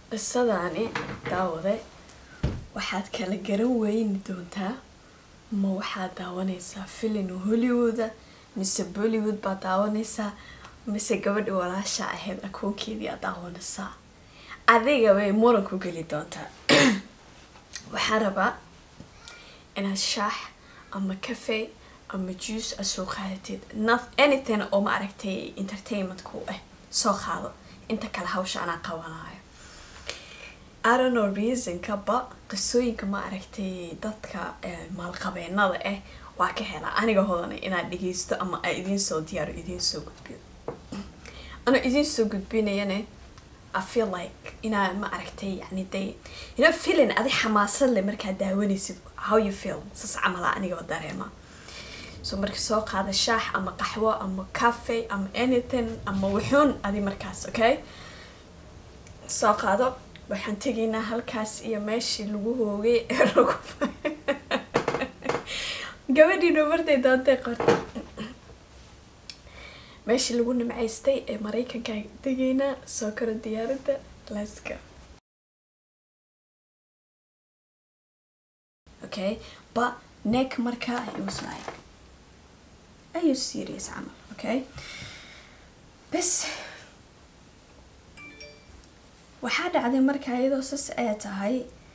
qisadaani daawade waxaad kala garan weyni doontaa ma waxaad daawanaysaa filin hollywooda mise bollywood baad daawanaysaa mise gabadhi walaasha ahayd akoonkeedii aad daawanaysaa adiga way muran ku geli doontaa waxaan rabaa inaad shaax ama cafe ama juice aad soo qaadatid not anything oo ma aragtay entertainment ku ah soo qaado inta kale hawsha anaa qabanayo I don't know reasonka ba qisooyinka ma aragtay dadka maalqabeenada ah waa ka helaa aniga hodana inaad dhegeysto ama a idiin soo diyaaro idiin soo gudbiyo anoo idiin soo gudbinayane I feel like inaa ma aragtay yani day you know feeling adi xamaasad leh markaad daawanaysid how you feel sas camala anigaba dareema so marka soo qaada shaax ama qaxwo ama cafe ama anything ama wuxuun adi markaas okay soo qaado waxaan tegaynaa halkaas iyo meeshii lagu hoogay ee lagu gabadhiinu martay doontay qorta meeshii lagu nimcaystay ee maraykanka tegaynaa soo karo diyaaradda laska okay but neck markaa it was like are you serious camal okay bas waxaa dhacday markaa iyadoo sas ay tahay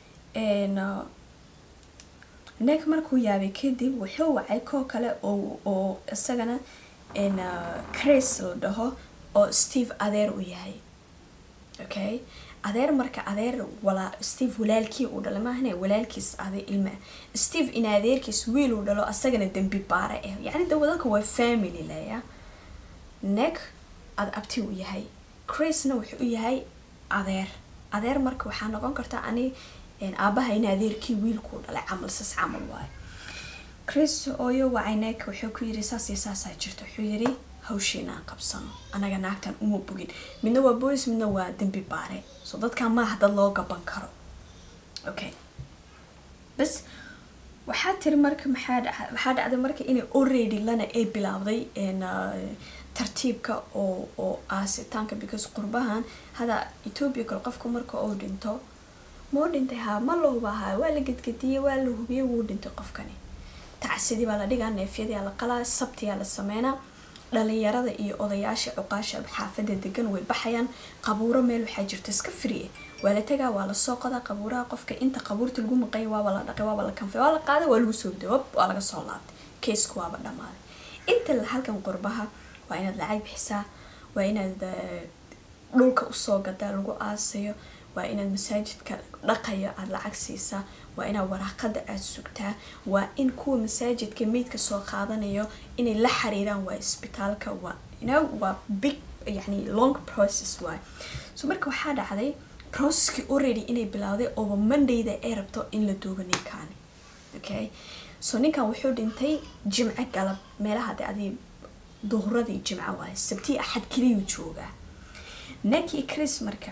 neck markuu yaabay kadib wuxuu wacay koo kale oo oo isagana chris la dhaho oo steve adeer u yahay okay adeer marka adeer walaa steve walaalkii uu dhalay maahane walaalkiis aday ilma steve in adeerkiis wiil uu dhalo asagana dembi baare ah yacni dawadanka waa family leya neck ad abti u yahay chrisna wuxuu u yahay adeer adeer marka waxaa noqon karta ani aabaha in adeerkii wiilkuu dhalay camal sas camal waayo chris ooyo wacay neck wuxuu ku yiri saas iyo saasaa jirta wuxuu yiri hawshiinaan qabsano anaga naagtan uma bogin midna waa boolis midna waa dembi baare so dadkan maaha dad loo gaban karo okay bas waxaa tiri marka maxaa dha waxaa dhacday marka inay already lana ay bilaabday tartiibka oo oo aasitaanka because qurbahan hada ethoobia kale qofka marka uu dhinto mau dhintay haa ma la hubahaa waa la gedgediyey waa la hubiyey wuu dhintay qofkani tacsidii baa la dhigaa neefyadii la qalaa sabtiyaa la sameynaa dhalinyarada iyo odayaasha cuqaasha xaafada degan way baxayaan qabuuro meel waxaa jirta iska friye waa la tagaa waa lasoo qodaa qabuuraha qofka inta qabuurta lagu maqaya waaba la dhaqay waaba la kanfay waa la qaaday waa lagu soo riday wab waa laga soo laabtay kaysku waaba dhammaaday inta halkan qurbaha waa inaad lacag bixisaa waa inaad dhulka usoo gadaa lagu aasayo waa inaad masaajidka dhaqayo aada lacag siisaa waa inaad waraaqada aada sugtaa waa in kuwa masaajidka meydka soo qaadanayo inay la xiriiraan waa isbitaalka waa you know waa big yani long process waay so marka waxaa dhacday processkii already inay bilowday ooba mondayda ay rabto in la duugo ninkaani okay so ninkan wuxuu dhintay jimco galab meelaha de adi duhuradii jimco waay sabtii axad keliyuu joogaa nakii chris marka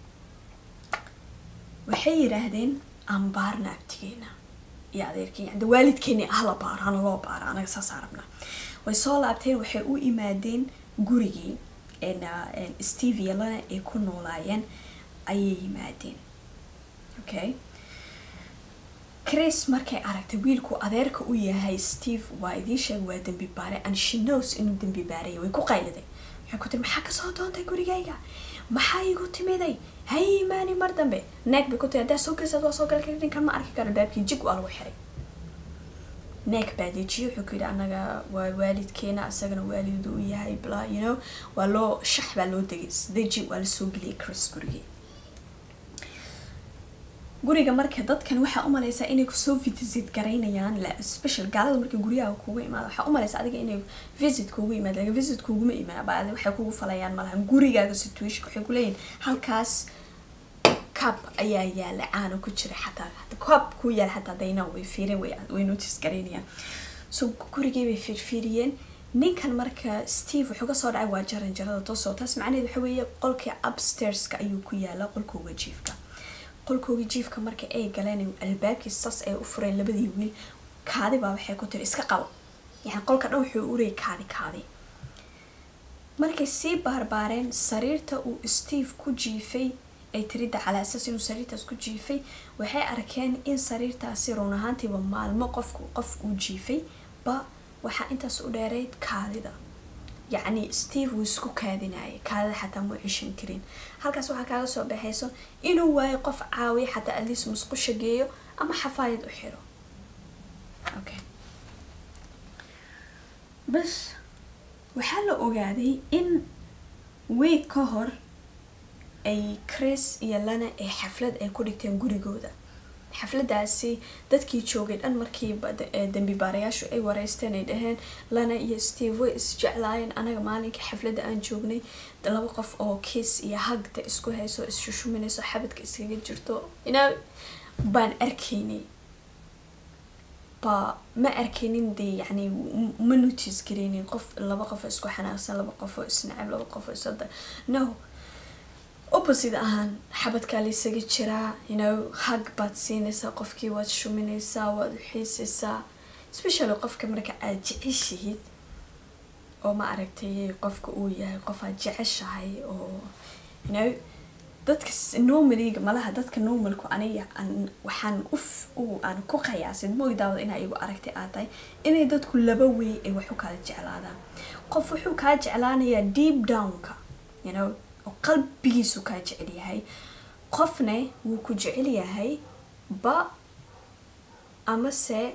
waxay yidhaahdeen aan baarna abtigeena iyo adeerkeen yani waalidkeeni ahla baaro hana loo baaro anaga saasaa rabnaa way soo laabteen waxay u imaadeen gurigii steve iyo lana ay ku noolaayeen ayay yimaadeen okay chris markay aragtay wiilku adeerka u yahay steve waa idiin sheeg waa dembi baare and she knows inuu dembi baaraya way ku qayliday waxay ku tiri maxaa kasoo doontay gurigayga maxaa igu timiday hay imaani mar dambe neeg bay ku tiri haddaa soo gelisaad waa soo gali kari ninkan ma arki karo baabkii jig waa lagu xiray neeg baa dejiye wuxuu ku yidhi anaga waa waalidkeena isagana waalidu u yahay bla you know waa loo shax baa loo degay deji waa lasoo geliyay chris gurigii guriga marka dadkan waxaa umaleysaa inay kusoo visit garaynayaan special gaalada marka guryaha kugu imaada waxaa umaleysa adiga inay visit kugu imaad lakin visit kuguma imaan ba waxay kugu falayaan malahan gurigaaga situation waxay kuleeyihin halkaas cab ayaa yaala caana ku jira xataa cab ku yaala xataa dayna way fiireen way notice garaynayaan so gurigii bay fiirfiiriyeen ninkan marka steve wuxuu kasoo dhacay waa jaran jarada toosoo taas macnaheed waxa weeye qolkii upstairska ayuu ku yaala qolkooga jiifka qolkooga jiifka marka ay galeen albaabkii sas ay u fureen labadii wiil kaadi baa waxay ku tiri iska qabo yani qolka dhan wuxuu urayay kaadi kaadi markay sii baarbaareen sariirta uu steve ku jiifay ay tiridda calaa asaas inuu sariirtaas ku jiifay waxay arkeen in sariirtaasi run ahaantiiba maalmo qofku qof uu jiifay ba waxaa intaas u dheerayd kaadida yacni steve wuu isku kaadinayay kaadida xataa muu cishan karin halkaas waxaa kaaga soo baxayso inuu waayo qof caawiya xataa atleast musqusha geeyo ama xafaayad u xiro okay bas waxaa la ogaaday in week ka hor ay chris iyo lana ay xaflad ay ku dhigteen gurigooda xafladaasi dadkii joogay dhan markiiba dambi baarayaashu ay wareysteen ay dhaheen lana iyo steve way isjeclaayeen anaga maalinka xafladda aan joognay laba qof oo kiis iyo hagda isku hayso isshushuminayso xabadka iskaga jirto inaa baan arkaynay ba ma arkaynin dee yacni ma notice garaynin qof laba qof oo isku xanaaqsan laba qof oo isnacab laba qof oo isada no opposite ahaan xabadkaa laysaga jiraa you know hag baad siinaysaa qofkii waad shuminaysaa waad xiisaysaa especially qofka marka aad jeceshihid oo ma aragtay qofka uu yahay qof aad jeceshahay oo you know dadka normaliga malaha dadka normalku aniga aan waxaan uf u aan ku qiyaasin moogdaawada inaa igu aragtay aad tahay inay dadku laba wey ay wax u kala jeclaadaan qof wuxuu kaa jeclaanayaa deep downka you know oo qalbigiisu kaa jecel yahay qofne wuu ku jecel yahay ba amase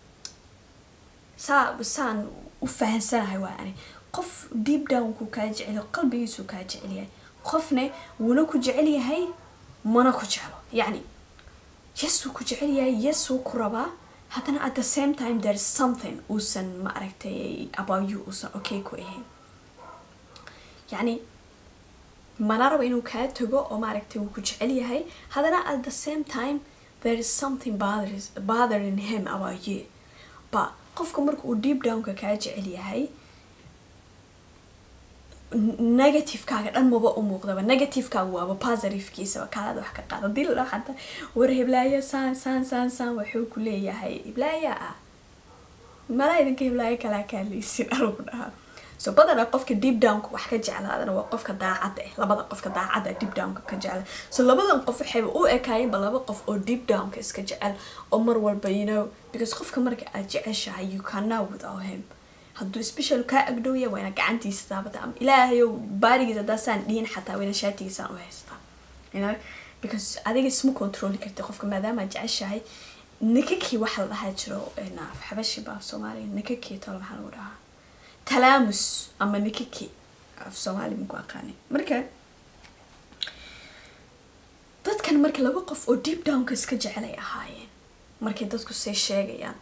saa saan u fahansanahay waa ani qof deep downku kaa jecel qalbigiisu kaa jecel yahay qofne wuuna ku jecel yahay mana ku jeclo yacni yes wuu ku jecel yahay yes wuu ku rabaa haddana at the same time there is something uusan ma aragtay about you uusan okay ku ahayn yacni mana rabo inuu kaa tago oo maaragtay wuu ku jecel yahay haddana at the same time there is something bothers, bothering him about you ba qofka marka uu deep downka kaa jecel yahay negativekaaga dhan maba u muuqdaba negativekaaga waaba positivkiisaba kaalaada wax ka qaada dilla xataa war heblaaya saan saan saan saan wuxuu ku leeyahay heblaaya ah malaa idinka heblaaya kalaa kaaleysin alagu dhahaa so badanaa qofka deep downka wax ka jeclaadana waa qofka daacadda ah labada qofka daacadda deep downka ka jecla so labadan qof waxayba u ekaayeenba laba qof oo deep downka iska jecel oo mar walba you know because qofka marka aad jeceshahay you cannot without him hadduu special kaa agdhowya waa ina gacantiisa taabata ama ilaahayow baarigiisa haddaa saan dhihin xataa waa ina shaatigiisaan u haystaa you know because adiga isma controli karti qofka maadaama aad jeceshahay nikakii waxa la dhahaa jiro xabashi baa soomaaliya nikakii tolo maxaa lagu dhahaa talaamus ama nikaki af soomaali minku aqaani marka dadkan marka laba qof oo deep downka iska jecelay ahaayeen markay dadku say sheegayaan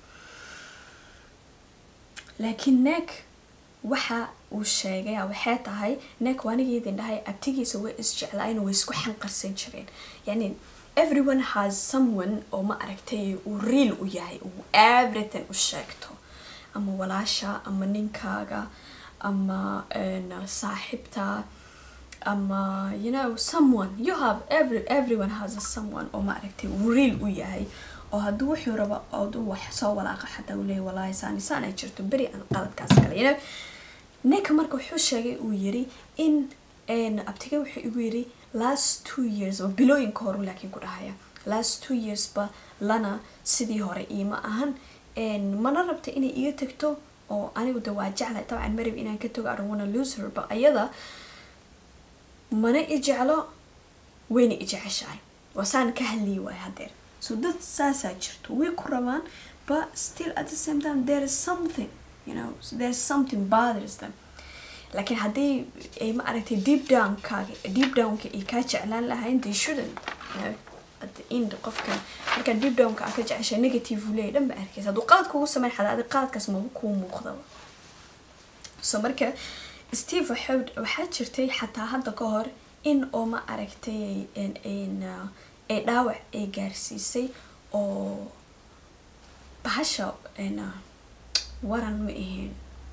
laakiin neek waxa uu sheegay waxay tahay neek waanigeedin dhahay abtigiisa way isjeclaayen way isku xanqarsan jireen yacni everyone has someone oo ma aragtay uu real u yahay uu everything u sheegto ama walaasha ama ninkaaga ama saaxibta ama you know someone you have every everyone has a someone oo ma aragtay uu real u yahay oo hadduu wuxuu rabo ooduu wax soo walaaqa xataa uu leeyahy wallaahi saani saan ay jirto beri aan qaladkaas kale you know ninka marka wuxuu sheegay uu yiri in abtiga wuxuu igu yiri last two years oo bilooyinka horu laakiin ku dhahaya last two years ba lana sidii hore iima ahan mana rabta inay iga tagto oo anigu de waa jeclay dabcan marib inaan ka tago aron wana lose her ba ayada mana i jeclo wayna i jeceshahay waa saan ka hadliyi waay hadeer so dad saasaa jirto way ku rabaan but still at the same time there is something you know there is something bothers them laakiin haddii ay ma aragtay deep downkaaga deep downka ay kaa jeclaan lahayn they shouldn't you know at the end qofka markaa deep downka aa ka jecesha negative uu leeyahy dhan ba arkaysa hadduu qalad kugu sameyn xataa adi qaladkaas maba kuu muuqdaba so marka steve waxaa waxaa jirtay xataa hadda ka hor in oo ma aragtay ay dhaawac ay gaarsiisay oo bahasha waran ma ahayn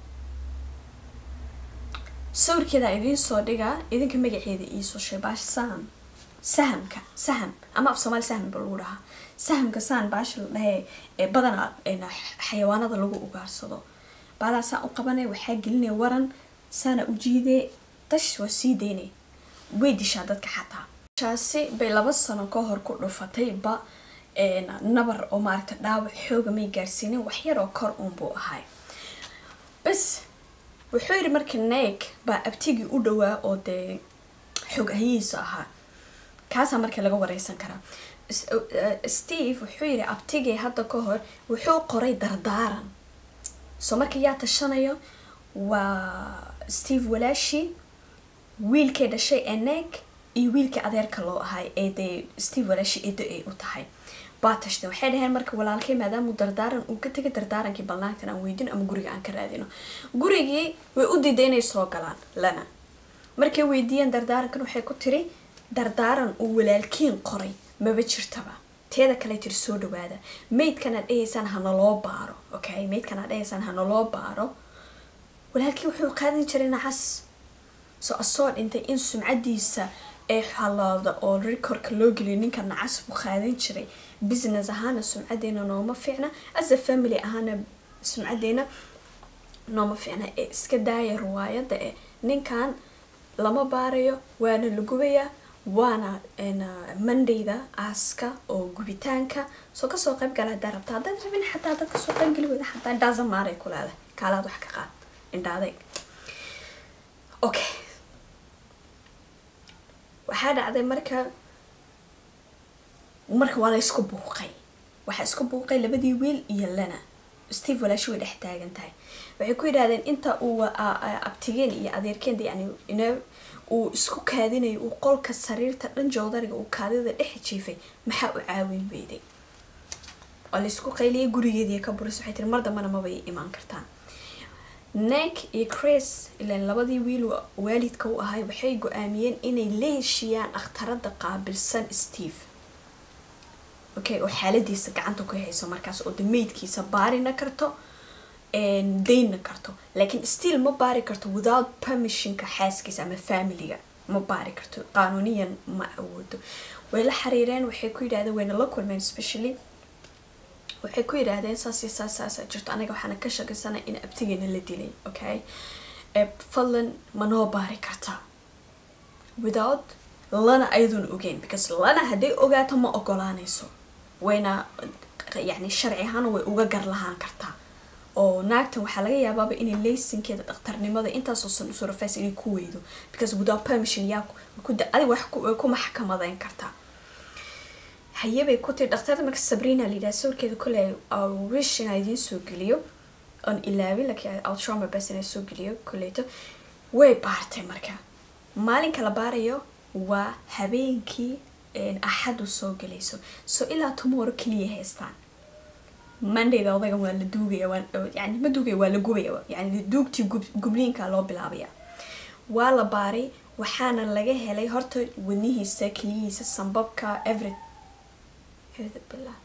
sawirkeeda idiin soo dhigaa idinka magaceeda iisoo sheeg baasha saham sahamka saham ama af soomaali saham ba lagu dhahaa sahamka saan baasha la dhahee ee badanaa xayawaanada lagu ugaarsado baadaa saan u qabanay waxaa gelinaya waran saana u jiidee dash waa sii daynay way dishaa dadka xataa shaasi bay laba sano ka hor ku dhufatay ba nabar oo maaragta dhaawac xooga may gaarsiinin wax yar oo kor uunbuu ahay bas wuxuu yidhi marka neeg baa abtigii u dhowaa oo dee xoog ahiyiisa ahaa kaasaa marka laga wareysan karaa steve wuxuu yidhi abtigii hadda ka hor wuxuu qoray dardaaran soo marka yaa tashanayo waa steve walaashi wiilkay dhashay ee neeg iyo wiilkii adeerka loo ahay ee dee steve walaashi eedo ay u tahay baa tashteen waxay dhaheen marka walaalkay maadaamuu dardaaran uu ka tegay dardaarankii balnaagtan aan weydino ama guriga aan ka raadino gurigii way u diiday inay soo galaan lana markay weydiiyeen dardaarankan waxay ku tiri dardaaran uu walaalkiin qoray maba jirtaba teeda kale tiri soo dhawaada maydkan aad dhahaysaan hanaloo baaro okay maydkan aad dhahaysaan hanaloo baaro walaalkii wuxuu qaadan jiray nacas soo asoo dhintay in sumcadiisa ee xalaada oo rekorka loo geliyo ninka nacas buu qaadan jiray business ahaana sumcadeena nooma fiicna as a family ahaana sumcadeena nooma fiicna ee iska daaya riwaayada eh ninkan lama baarayo waana la gubayaa waana mondayda aaska oo gubitaanka soo kasoo qayb gala hadaa rabta haddaad rabin xataa dad kasoo qayb geli weyda xataa dhaasa maaray ku leedahay kaalaad wax ka qaad indhaadayg okay waxaa dhacday marka marka waa la isku buuqay waxaa isku buuqay labadii wiil iyo lana steve walaashi way dhex taagan tahay waxay ku yidhahdeen inta uu abtigeen iyo adeerkeen yani uu isku kaadinayo uu qolka sariirta dhan joodariga uu kaadida dhex jiifay maxaa u caawin weyday waa la isku qayliyay gurigeedii ka buris waxay tiri mar dambana mabay imaan kartaan neck iyo chris ilaan labadii wiil waalidka u ahay waxay go-aamiyeen inay la heshiiyaan dhakhtarada qaabilsan steve okay oo xaaladiisa gacanta ku hayso markaas oo dameydkiisa baarina karto daynna karto laakiin still ma baari karto without permissionka xaaskiisa ama familiga ma baari karto qaanuuniyan ma awoodo way la xiriireen waxay ku yidhahdeen wayna la kulmeen specially waxay ku yidhaahdeen saas iyo saas saasa jirto anaga waxaana ka shakisana in abtigeena la dilay okay fadlan ma noo baari kartaa without lana ayadoona ogeyn because lana hadday ogaato ma ogolaanayso wayna yani sharci ahaan way uga gar lahaan kartaa oo naagtan waxaa laga yaabaaba inay laysankeeda dhakhtarnimada intaasoo san usoo rafays inay ku weydo because without permission yaa adig wax ku maxkamadeyn kartaa hayabay ku tiri dhakhtarda marka sabrina layidhaha sawirkeeda koley wish inaa idiin soo geliyo oon ilaawin laakiin outrauma bas inaa soo geliyo koleyto way baartay marka maalinka la baarayo waa habeenkii axadu soo gelayso so ilaa tomorrow keliya haystaan mondayda odagan waa la duugaya yani ma duugaya waa la gubaya yani duugtii gubliinka loo bilaabaya waa la baaray waxaana laga helay horta wadnihiisa keliyihiisa sambabka every billah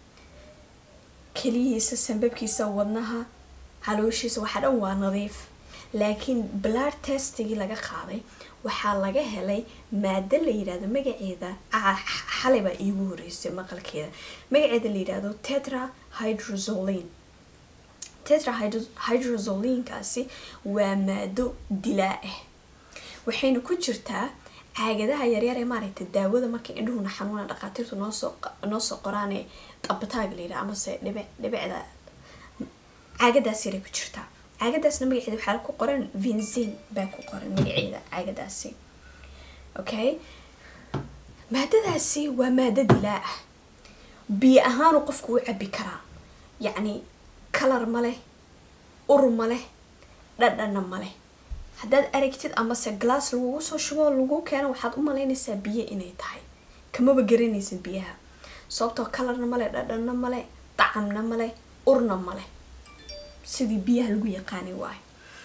keliyihiisa sambabkiisa wadnaha halooshiisa waxaa dhan waa nadiif laakiin blood testigii laga qaaday waxaa laga helay maado la yidhahdo magaceeda xalay baa iigu horeysay maqalkeeda magaceeda la yidhahdo tetra hydrozoline tetra hydrozolinkaasi waa maado dilaa ah waxayna ku jirtaa caagadaha yaryar ee maaragtay daawada markay indhuhuna xanuuna dhaqaatiirtu noosoo noosoo qoraanee qabataag la yidhaha amase dhibic dhibicda caagadaas yaray ku jirtaa caagadaasna magaceeda waxaa ku qoran vinzin baa ku qoran magaceeda caagadaasi okay maadadaasi waa maado dilaa ah biyo ahaanu qofku u cabi karaa yacni kalar ma leh ur ma leh dhadhana ma leh haddaad aragtid amase glass lagugu soo shubo lagu keeno waxaad u malaynaysaa biyo inay tahay kamaba garanaysid biyaha sababtoo kalarna male dhadhanna male dacamna male urna male sidii biyaha lagu yaqaanay waay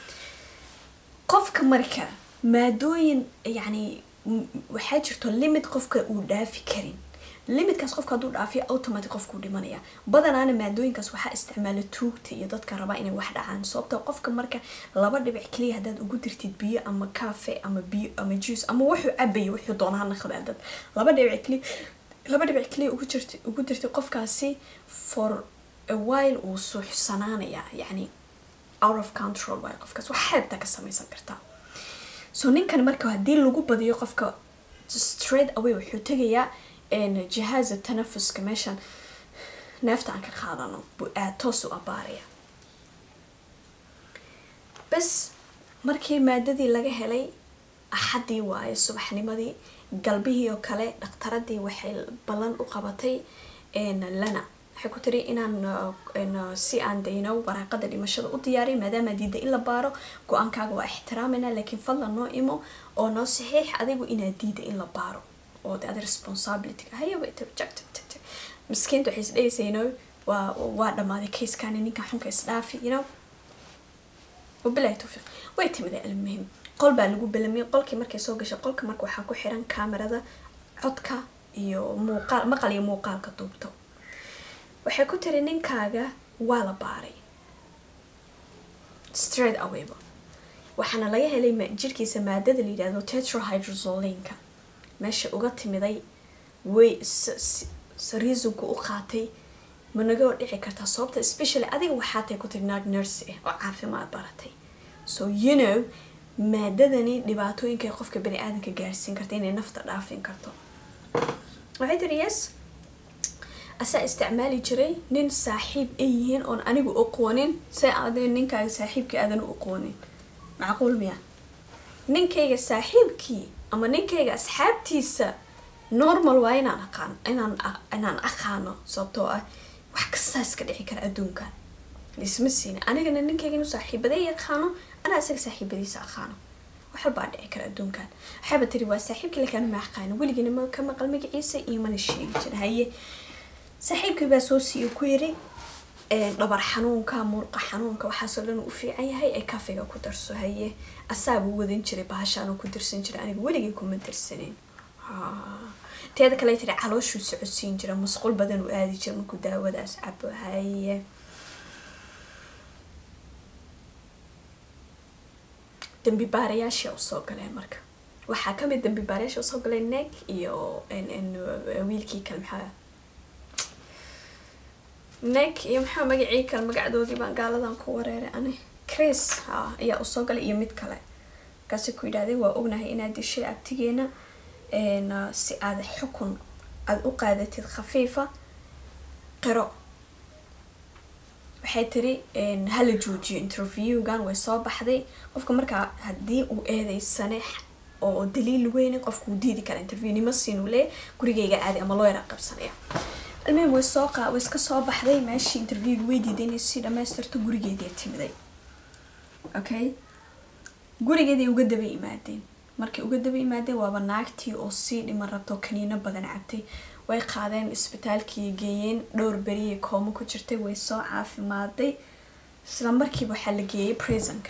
qofka marka maadooyin yacni waxaa jirto limit qofka uu dhaafi karin limitkaas qofka hadduu dhaafiyo automatic qofkuu dhimanaya badanaana maadooyinkaas waxaa isticmaala tuugta iyo dadka rabaa inay wax dhacaan sababta qofka marka laba dhibic keliya haddaad ugu dirtid biyo ama cafe ama biyo ama juice ama wuxuu cabayo wuxuu doona ha naqdaa dad laba dhibic keliya laba dhibic keliya ugu jirta ugu dirtid qofkaasi for a while uu suuxsanaanaya yacni out of control waay qofkaas wax xeebta ka samaysan kartaa so ninkan marka haddii lagu badiyo qofka straight away wuxuu tegayaa jihaaza tanafuska meeshan neefta aan ka qaadano buu aad toos u abaaraya bas markii maadadii laga helay axaddii waaye subaxnimadii galbihii oo kale dhakhtaradii waxay ballan u qabatay lana waxay ku tiri inaan si aan dayno waraaqada dhimashada u diyaariy maadaama diida in la baaro go-aankaaga waa ixtiraamayna laakiin fadlan noo imo oo noo saxiix adigu inaad diida in la baaro oo de ada responsibility hayaba miskiinta waxay isdhehaysa you know waa waa dhamaaday kaskani ninka xunka isdhaafi you know wabilahi tawfiiq way timida almuhim qol baa lagu belamiyay qolkii markay soo gashay qolka marka waxaa ku xiran kamerada codka iyo muuqaal maqal iyo muuqaalka duubto waxay ku tiri ninkaaga waa la baaray straight awayba waxaana laga helay jirkiisa maadada la yidhahdo tetrahydrozolinka meesha uga timiday way reasonku u qaatay ma naga dhici kartaa sababta specially adiga waxaatay ku tiri naag nurse ah oo caafimaad baratay so you know maadadani dhibaatooyinka qofka bani aadamka gaarsiin karta inay nafta dhaafin karto waxay tiri yes asaa isticmaali jiray nin saaxiib ay yihiin oon anigu aqoonin se aadin ninkaaga saaxiibkii aadan u aqoonin macquul miya ninkayga saaxiibkii ama ninkayga asxaabtiisa normal waa inaan aqaan inaan inaan aqaano sababtoo ah wax kastaa iska dhici kara adduunkan lisma siina anigana ninkayga inuu saaxiibada yaqaano anaa isaga saaxiibadiisa aqaano wax walbaa dhici kara adduunkan waxaaba tiri waa saaxiibkii lakaan ma aqaano weligina ma ka maqal magaciisa iyo mana sheegi jira haye saaxiibkii baa soo siiyo ku yiri dhabar xanuunka murqa xanuunka waxaasoo dhan u fiican yahay ee kafiga ku darso haye asaabuu wadan jiray bahashaanuu ku dirsan jiray aniga weligii kuma dirsanin teeda kale tiri calooshuu socodsiin jira musqul badan uu aadi jira markuu daawadaas cabo haye dambi baarayaashii usoo galeen marka waxaa kamid dambi baarayaashii usoo galeen neeg iyo wiilkii kale maxaa neeg iyo maxaa magacii kale magacdoodii baan gaaladan ku wareeray ani chris ha ayaa usoo galay iyo mid kale markaasi ku yidhahday waa ognahay inaad dishay abtigeena si aad xukun aada u qaadatid khafiifa qiro waxay tiri hala joojiyo interviewgan way soo baxday qofka markaa haddii uu eedeysane oo daliil weyne qofka uu diidi kara interview nima siinuu leeyahy gurigayga aadi ama loo yaraa qabsanaya almihim way soo qa way iska soo baxday meeshii interviewga way diiday inay sii dhamaystirto gurigeedii timiday okay gurigeeday uga daba imaadeen markay uga daba imaadeen waaba naagtii oo sii dhiman rabto kaniino badan cabtay way qaadeen isbitaalkii geeyeen dhowr beriyay koomo ku jirtay way soo caafimaaday isla markiiba waxaa la geeyay prisonka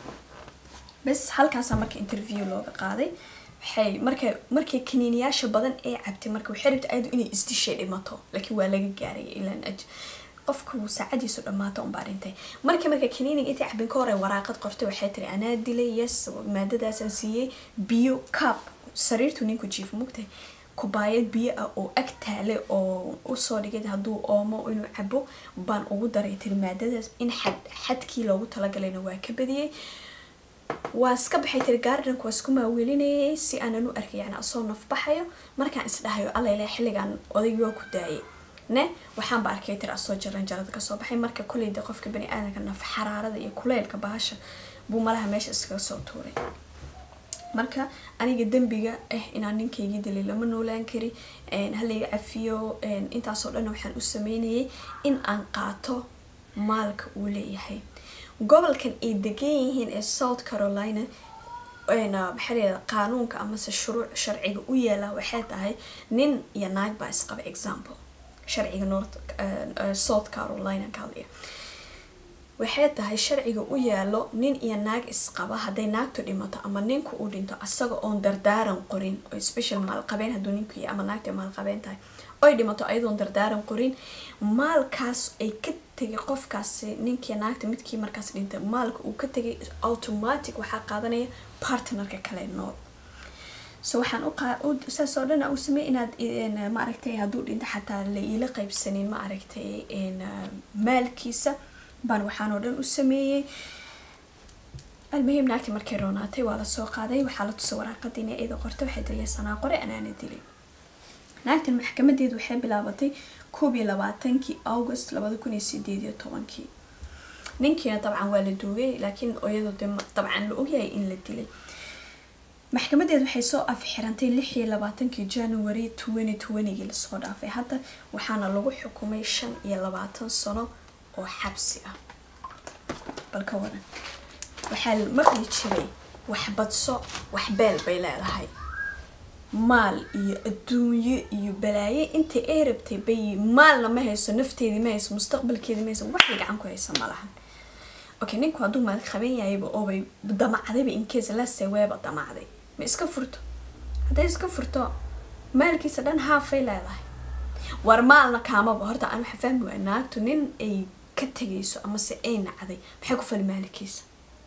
bes halkaasaa marka interview looga qaaday waxay marka markay kaniiniyaasha badan ee cabtay marka waxay rabtay ayadu inay isdishay dhimato laakiin waa laga gaaraya ilaan qofku saacadiisu dhamaato unbaa dhintay markii marka kaniiniga intay cabin ka hore waraaqad qortay waxay tiri anaa dilay yes maadadaasaan siiyey biyo cup sariirtu ninku jiif mugtay kubaayad biyo ah oo ag taale oo usoo dhigay hadduu oomo inuu cabo baan ugu daray tiri maadadaas in xad xadkii loogu talagalayna waa ka badiyey waa iska baxay tiri gaardanka waa isku maawelinayay si aanan u arkay yani asoo nafbaxayo markaan isdhahayo allayle xilligan odaygii waa ku daayay ne waxaanba arkay tiri asoo jaran jarada kasoo baxay marka koleyda qofka bani aadamka naf xaraarada iyo kuleylka bahasha buu malaha meesha iskaga soo tuuray marka aniga dembiga ah inaan ninkaygii dilay lama noolaan kari halayga cafiyo intaasoo dhan waxaan u sameynayay in aan qaato maalka uu leeyahay gobolkan ay degan yihiin ee south carolina maxaa layihahda qaanuunka amase shuruuc sharciga u yeelaa waxay tahay nin iyo naag baa isqaba example sharciga north south carolina kaaliya waxay tahay sharciga u yaalo nin iyo naag isqaba hadday naagtu dhimato ama ninku uu dhinto asaga oon dardaaran qorin oo special maalqabeen hadduu ninku yahay ama naagta maalqabeen tahay oy dhimato ayadoon dardaaran qorin maalkaas ay ka tegay qofkaasi ninkii naagta midkii markaas dhintay maalka uu ka tegay automatic waxaa qaadanaya partnerka kale nool so waxaan saas oo dhan u samey inaad maaragtay hadduu dhinto xataa la iila qaybsanin ma aragtay maalkiisa baan waxaan oo dhan u sameeyey almuhim naagtii markay roonaatay waa lasoo qaaday waxaa la tusay waraaqadiina iyada qortay waxay tiri sanaa qore anaana dilay naagtan maxkamadeedu waxay bilaabatay koob iyo labaatankii august labada kun iyo sideed iyo tobankii ninkiina dabcan waa la duugay laakiin iyadoo de dabcan la ogyahay in la dilay maxkamadeed waxay soo afxirantay lix iyo labaatankii january twenty twentygii lasoo dhaafay hadda waxaana lagu xukumay shan iyo labaatan sano oo xabsi ah bal ka waran waxaa la maqli jiray wax badso wax beel bay leedahay maal iyo adduunyo iyo balaaye inta ay rabtay bay maalna ma hayso nafteedii ma hayso mustaqbalkeedii ma hayso waxay gacan ku haysa ma lahan okay ninku hadduu maal qaban yahayba oobay damacdayba incase lase weeba damacday ma iska furto hadday iska furto maalkiisa dhan haafay leedahay war maalna kaamaba horta aan waxa fahmi waaya naagtu nin ay ka tegayso amase ay nacday maxay ku fali maalkiisa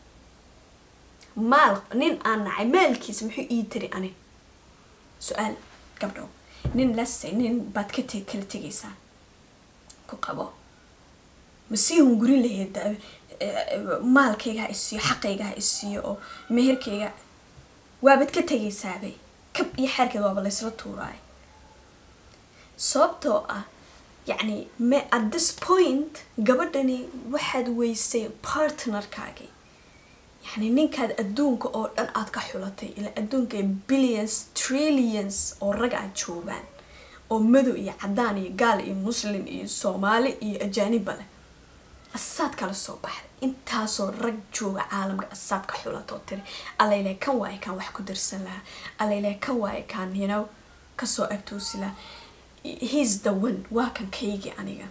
maal nin aan nacay maalkiisa muxuu ii tiri ani su-aal gabdhow nin lase nin baad ka te kala tegaysaa ku qabo ma sii hungurin lahayd maalkayga ha isiiyo xaqayga ha isiiyo oo meherkayga waabad ka tegaysaabay kab iyo xeerkeed waaba laysla tuuraay sababtoo ah yacni me at this point gabadhani waxaad weysay partnerkaagii yacni ninkaad adduunka oo dhan aad ka xulatay ilaa adduunka billions trillions oo rag aad joogaan oo madow iyo cadaan iyo gaal iyo muslim iyo soomaali iyo ajaanibba leh asaad kala soo baxday intaasoo rag jooga caalamka asaad ka xulatoo tiri allayle kan waaye kaan wax ku darsan lahaa allayle kan waaye kaan you know kasoo agtoosi lahaa he's the one waa kan kaygii aniga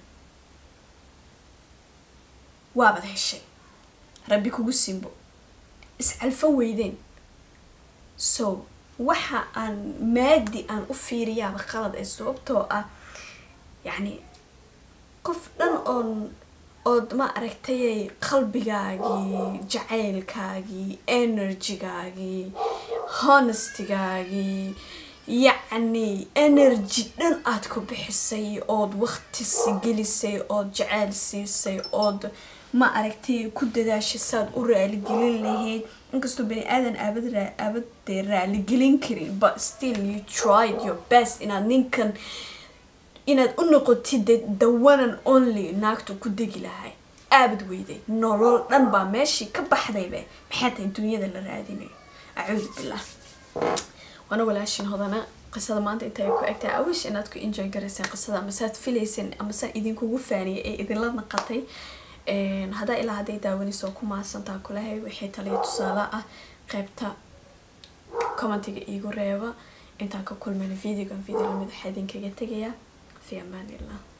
waabad heshay rabbi kugu simbo iscalfan weydeen so waxa aan maadi aan u fiiriyaaba qalad ee sababtoo ah yacni qof dhan oon ood ma aragtayay qalbigaagii jacaylkaagii energygaagii honestygaagii yacni energy dhan aad ku bixisay ood waqtisi gelisay ood jacayl siisay ood ma aragtay ku dadaashay saad u raaligelin lahayd inkastoo bani aadan aabad aabadee raaligelin karin but still you tried your best inaad ninkan inaad u noqotid the one and only naagtu ku degi lahay aabad weyday nolol dhan baa meeshii ka baxdaybe maxay tahay dunyada la raadinayo acuudu billah waana walaashin hodana qisada maanta intay ku egtahay awish inaad ku enjoy garayseen qisada amasead filayseen amasaan idinkugu faaniyay ee idinla naqatay haddaa ilaa hadday daawanayso ku mahadsantaa kulahay wixii taliya tusaale ah qaybta commentiga iigu reeba intaan ka kulmayna videogan video lamid waxaa idinkaga tegayaa fi amaan illah